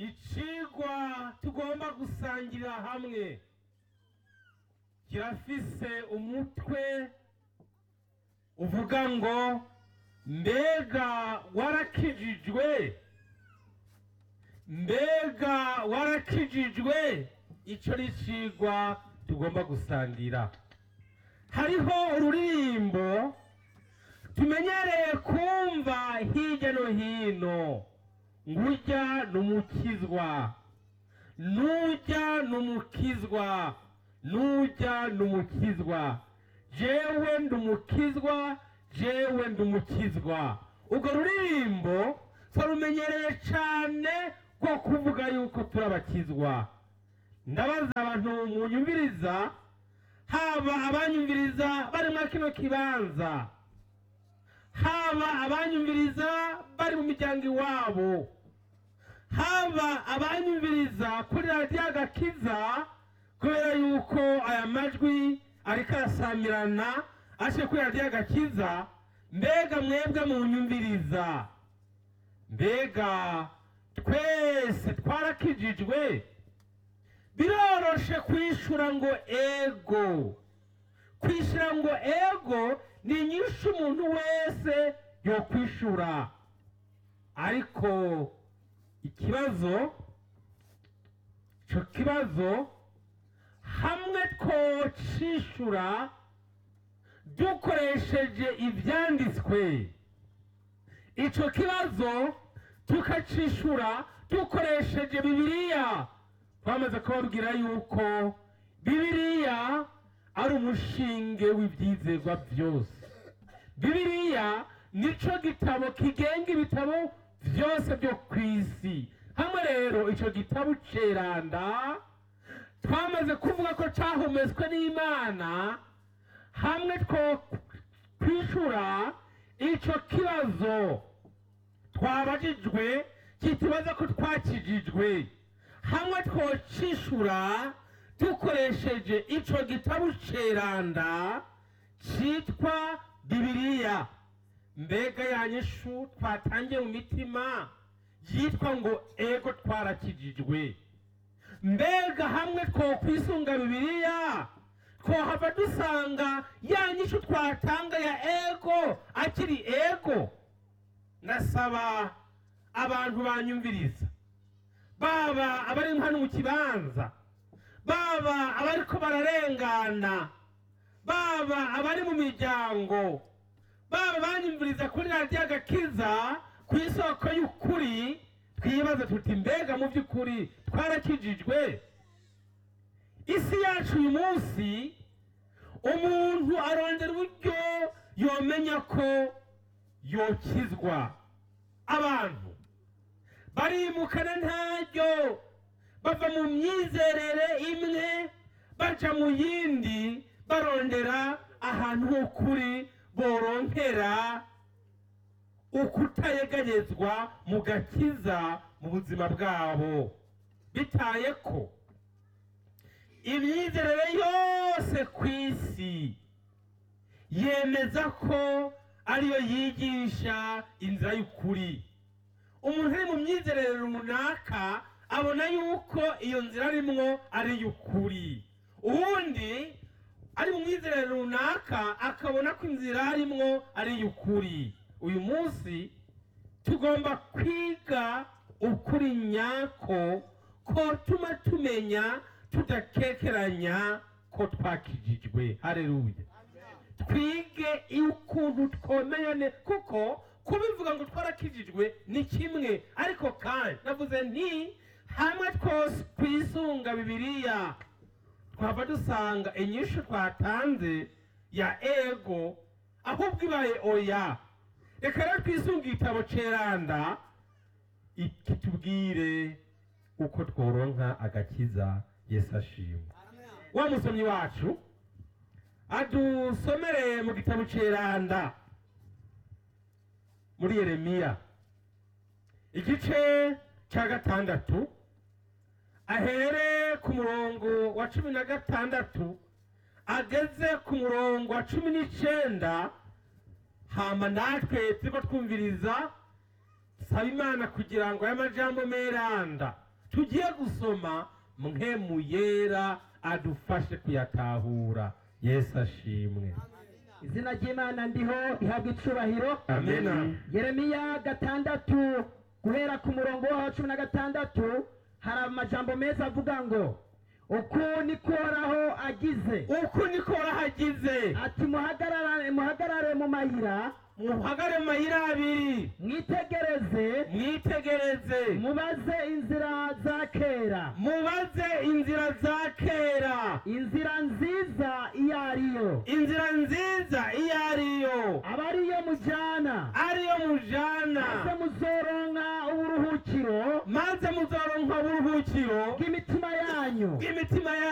icigwa tugomba gusangirira hamwe kirafise umutwe uvuga ngo mbega warakijijwe mbega warakijijwe ico ni icigwa tugomba gusangira hariho ururirimbo tumenyereye kumva hirya no hino ngurya numukizwa nujya numukizwa nujya numukizwa jewe ndumukizwa jewe ndumukizwa urwo ruririmbo twarumenyereye cane rwo kuvuga yuko turabakizwa ndabaza abantu munyumviriza haba abanyumviriza bari muri kino kibanza haba abanyumviriza bari mu miryango iwabo haba abanyumviriza kuri radiyo agakiza kubera yuko aya majwi ariko arasamirana aje kuri radiyo agakiza mbega mwebwe munyumviriza mbega twese twarakijijwe biroroshe kwishura ngo ego kwishura ngo ego ni inyinshi umuntu wese yokwishura ariko ikibazo ico kibazo hamwe twocishura dukoresheje ivyanditswe ico kibazo tukacishura dukoresheje bibiliya twamaze kubabwira yuko bibiliya ari umushinge w'ibyizerwa byose bibiliya nico gitabo kigenga ibitabo byose byo ku isi hamwe rero icyo gitabo ceranda twamaze kuvuga ko cyahumetswe n'imana hamwe two kwishura icyo kibazo twabajijwe kitubaza ko twakijijwe hamwe twocishura dukoresheje ico gitabo ceranda citwa bibiliya mbega yanyishu twatangiye mu mitima yitwa ngo ego twarakijijwe mbega hamwe twokwisunga bibiliya twohava dusanga yanyishu twatanga ya ego akiri ego ndasaba abantu banyumviriza baba abari hano mu kibanza baba abariko bararengana baba abari mu miryango baba banyumviriza kuri radiyo agakiza ku isoko y'ukuri twibaza tuti mbega mu by'ukuri twarakijijwe isi yacu uyu munsi umuntu arondera uburyo yomenya ko yokizwa abantu barimukana ntaryo bava mu myizerere imwe baja mu yindi barondera ahantu h'ukuri boronkera ukutayeganyezwa mu gakiza mu buzima bwabo bitaye ko imyizerere yose ku isi yemeza ko ariyo yigisha inzira y'ukuri umuntu ari mu myizerere runaka abona yuko iyo nzira arimwo ari iy'ukuri uwundi ari mu myizerere runaka akabona ko inzira arimwo ari iy'ukuri uyu munsi tugomba kwiga ukuri nyako ko tuma tumenya tudakekeranya ko twakijijwe hareruya twige ukuntu twomenya kuko kubivuga ngo twarakijijwe ni kimwe ariko kandi navuze nti hamwe twose twisunga bibiliya twava dusanga inyishu twatanze ya ego ahubwo ibaye oya reka rero twisunga igitabo ceranda kitubwire uko tworonka agakiza yesu ashimwe wa musomyi wacu adusomere mu gitabo ceranda muri yeremiya igice cya gatandatu ahere ku murongo wa cumi na gatandatu ageze ku murongo wa cumi n'icenda hama natwe turiko twumviriza saba imana kugira ngo aya majambo meranda tugiye gusoma mpemu yera adufashe kuyatahura yesu ashimwe izina ry'imana ndiho rihabwa icubahiro amena yeremiya gatandatu guhera ku murongo wa cumi na gatandatu hari amajambo meza avuga ngo uku niko uhoraho agize uku niko warahagize ati muhagarare muhagarare mu mayira muhagare mu mayira abiri mwitegereze mwitegereze mubaze inzira za kera mubaze inzira za kera inzira nziza iyo ariyo inzira nziza iyo ariyo aba ariyo mujana ariyo mujana maze muzoronka uburuhukiro maze muzoronka uburuhukiro bw'imitima yanyu bw'imitima